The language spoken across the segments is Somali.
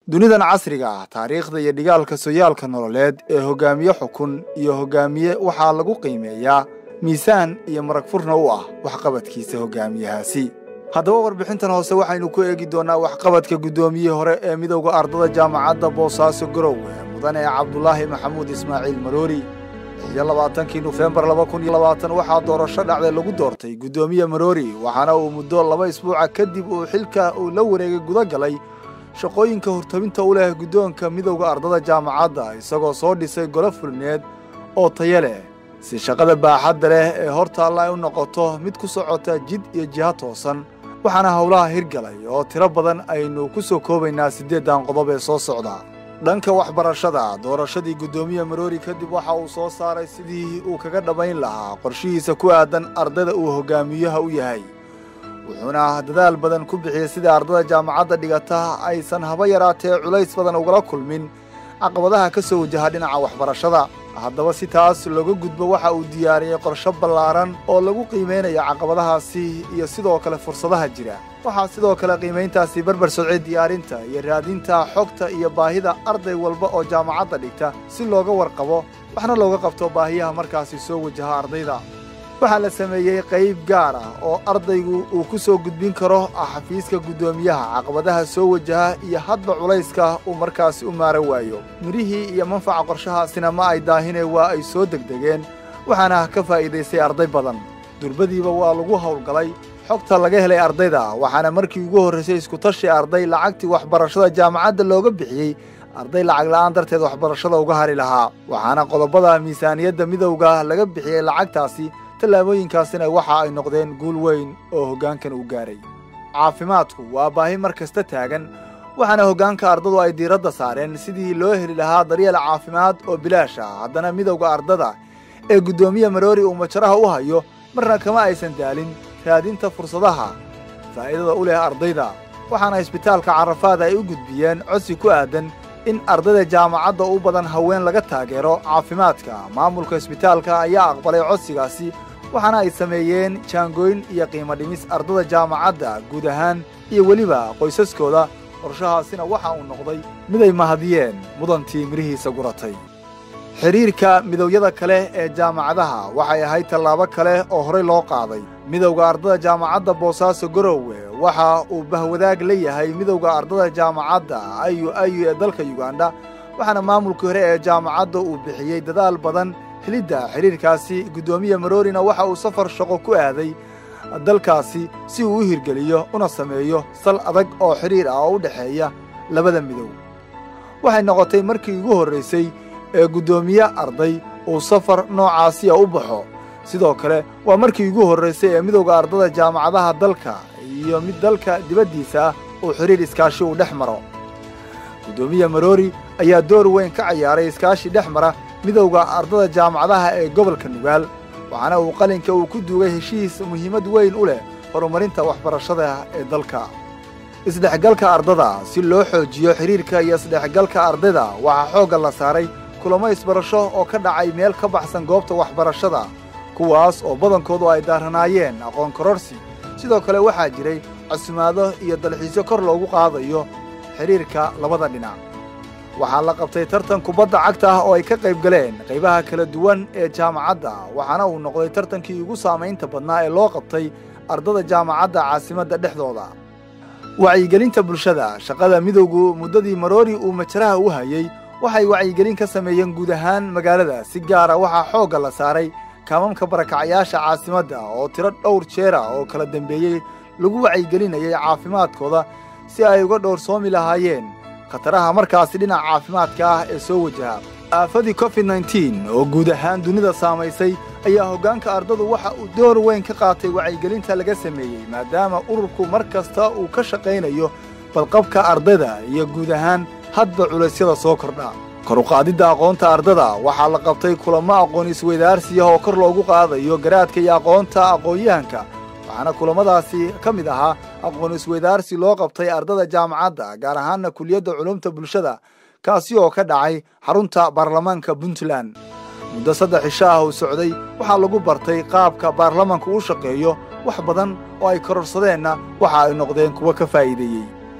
dunidan casriga ah taariikhda iyo dhigaalka soyaalka nololeed ee hogaamiye xukun iyo hogaamiye waxaa lagu qiimeeyaa miisaan iyo marag furna u ah waxqabadkiisa hogaamiyahaasi haddaba warbixintan hoose waxaynu ku eegi doonnaa waxqabadka guddoomiyihii hore ee midowda ardada jaamacadda boosaaso garowe mudane cabdulaahi maxamuud ismaaciil maroori iyo labaatankii nofembar laba kun iyo labaatan waxaa doorasho dhacday lagu doortay guddoomiye maroori waxaana uu muddo laba isbuuca kadib uu xilka uu la wareegay guda galay shaqooyinka hortabinta u leh guddoonka midowda ardada jaamacadda isagoo soo dhisay golo fulneed oo taya leh si shaqada baaxadda leh ee hortaalla ay u noqoto mid ku socota jid iyo jiha toosan waxaana howlaha hirgalay oo tiro badan aynu ku soo koobaynaa siddeeddan qodob ee soo socda dhanka waxbarashada doorashadii guddoomiye maroori kadib waxa uu soo saaray sidii uu kaga dhammayn lahaa qorshihiisa ku aadan ardayda uu hogaamiyaha u yahay wuxuuna dadaal badan ku bixiyey sidai ardada jaamacadda dhigata aysan haba yaraatee culays badan ugala kulmin caqabadaha ka soo wajaha dhinaca waxbarashada haddaba si taas looga gudbo waxa uu diyaariyey qorsho ballaaran oo lagu qiimaynayo caqabadahaasi iyo sidoo kale fursadaha jira waxaa sidoo kale qiimayntaasi barbar socday diyaarinta iyo raadinta xogta iyo baahida arday walba oo jaamacadda dhigta si looga warqabo waxna looga qabto baahiyaha markaasi soo wajaha ardayda waxaa la sameeyey qayb gaar ah oo ardaygu uu ku soo gudbin karo xafiiska guddoomiyaha caqabadaha soo wajaha iyo hadba culayska uu markaasi u maaran waayo mirihii iyo manfaca qorshahaasina ma ay daahine waa ay soo degdegeen waxaana ka faa'iidaystay arday badan durbadiiba waa lagu howlgalay xogta laga helay ardayda waxaana markii ugu horraysay iskutashi arday lacagtii waxbarashada jaamacadda looga bixiyey arday lacag la'aan darteed waxbarashada uga hari lahaa waxaana qodobada miisaaniyadda midowga laga bixiyey lacagtaasi tallaabooyinkaasina waxa ay noqdeen guul weyn oo hoggaankan uu gaaray caafimaadku waa baahi mar kasta taagan waxaana hoggaanka ardadu ay diiradda saareen sidii loo heli lahaa daryeel caafimaad oo bilaash ah haddana midowda ardada ee guddoomiye maroori uu majaraha u hayo marna kama aysan daalin raadinta fursadaha faa'iidada u leh ardayda waxaana isbitaalka carafaad ay u gudbiyeen codsi ku aadan in ardayda jaamacadda u badan haween laga taageero caafimaadka maamulka isbitaalka ayaa aqbalay codsigaasi waxaana ay sameeyeen jaangooyn iyo qiimo dhimis ardada jaamacadda guud ahaan iyo weliba qoysaskooda qorshahaasina waxa uu noqday miday mahadiyeen mudantii midhihiisa guratay xidhiirka midowyada kale ee jaamacadaha waxay ahayd tallaabo kale oo horey loo qaaday midowda ardada jaamacadda boosaaso garowe waxa uu bahwadaag la yahay midowda ardada jaamacadda ayu ayu ee dalka yugandha waxaana maamulkii hore ee jaamacadda uu bixiyey dadaal badan helidda xidhiirkaasi guddoomiye maroorina waxa uu safar shaqo ku aaday dalkaasi si uu u hirgeliyo una sameeyo sal adag oo xidhiir ah oo u dhexeeya labada midow waxay noqotay markii ugu horraysay ee guddoomiye arday uu safar noocaasiya u baxo sidoo kale waa markii ugu horraysay ee midowda ardada jaamacadaha dalka iyo mid dalka dibaddiisa ah uu xidhiir iskaashi uu dhex maro guddoomiye maroori ayaa door weyn ka ciyaaray iskaashi dhex mara midowda ardada jaamacadaha ee gobolka nugaal waxaana uu qalinka uu ku duugay heshiis muhiimad weyn u leh horumarinta waxbarashada ee dalka isdhexgalka ardada si loo xoojiyo xidhiirka iyo isdhexgalka ardayda waxaa xoogga la saaray kulamo isbarasho oo ka dhacay meel ka baxsan goobta waxbarashada kuwaas oo badankoodu ay daaranaayeen aqoon kororsi sidoo kale waxaa jiray casumaado iyo dalxiisyo kor loogu qaadayo xidhiirka labada dhinac waxaa la qabtay tartan kubadda cagta ah oo ay ka qayb galeen qaybaha kala duwan ee jaamacadda waxaana uu noqday tartankii ugu saamaynta badnaa ee loo qabtay ardada jaamacadda caasimadda dhexdooda wacyigelinta bulshada shaqada midowgu muddadii maroori uu majaraha u hayey waxay wacyigelin ka sameeyeen guud ahaan magaalada si gaara waxaa xoogga la saaray kaamamka barakacayaasha caasimadda oo tiro dhowr jeera oo kala dembeeyey lagu wacyigelinayay caafimaadkooda si ay uga dhowrsoomi lahaayeen khataraha markaasi dhinaca caafimaadka ah ee soo wajaha aafadii covid nneteen oo guud ahaan dunida saamaysay ayaa hoggaanka ardadu waxa uu door weyn ka qaatay wacyigelinta laga sameeyey maadaama ururku mar kasta uu ka shaqaynayo badqabka ardayda iyo guud ahaan hadba culaysyada soo kordha kor u qaadidda aqoonta ardada waxaa la qabtay kulamo aqoon isweydaarsiya oo kor loogu qaadayo garaadka iyo aqoonta aqoon-yahanka waxaana kulamadaasi ka mid ahaa aqoon isweydaarsi loo qabtay ardada jaamacadda gaar ahaanna kuliyadda culumta bulshada kaasi oo ka dhacay xarunta baarlamaanka puntland muddo saddex cisho ah uu socday waxaa lagu bartay qaabka baarlamanku u shaqeeyo wax badan oo ay kororsadeenna waxa ay noqdeen kuwo ka faa'iideeyey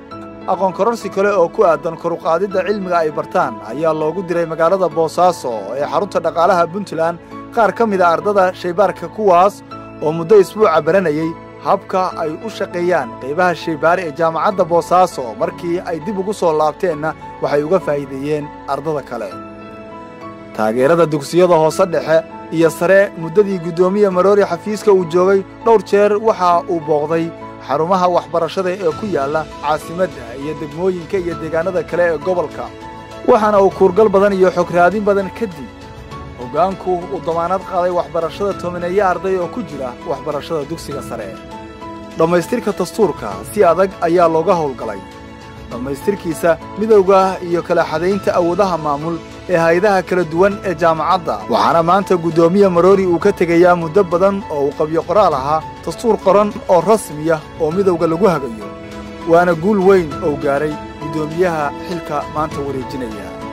aqoon kororsi kale oo ku aadan koruqaadidda cilmiga ay bartaan ayaa loogu diray magaalada boosaaso ee xarunta dhaqaalaha puntland qaar ka mid a ardada shaybaarka kuwaas oo muddo isbuuca baranayey habka ay u shaqeeyaan qaybaha shaybaare ee jaamacadda boosaaso markii ay dib ugu soo laabteenna waxay uga faa'iideeyeen ardada kale taageerada dugsiyada hoose dhexe iyo sare muddadii guddoomiye maroori xafiiska uu joogay dhowr jeer waxa uu booqday xarumaha waxbarashada ee ku yaalla caasimadda iyo degmooyinka iyo deegaannada kale ee gobolka waxaana uu kuurgal badan iyo xograadin badan kadib hoggaanku uu damaanad qaaday waxbarashada tobaneeye arday oo ku jira waxbarashada dugsiga sare dhammaystirka dastuurka si adag ayaa looga howlgalay dhammaystirkiisa midowga iyo kala xadaynta awoodaha maamul ee hay-adaha kala duwan ee jaamacadda waxaana maanta guddoomiye maroori uu ka tegayaa muddo badan oo uu qabyo qoraal ahaa dastuur qoran oo rasmiya oo midowga lagu hagayo waana guul weyn oo gaaray guddoomiyaha xilka maanta wareejinaya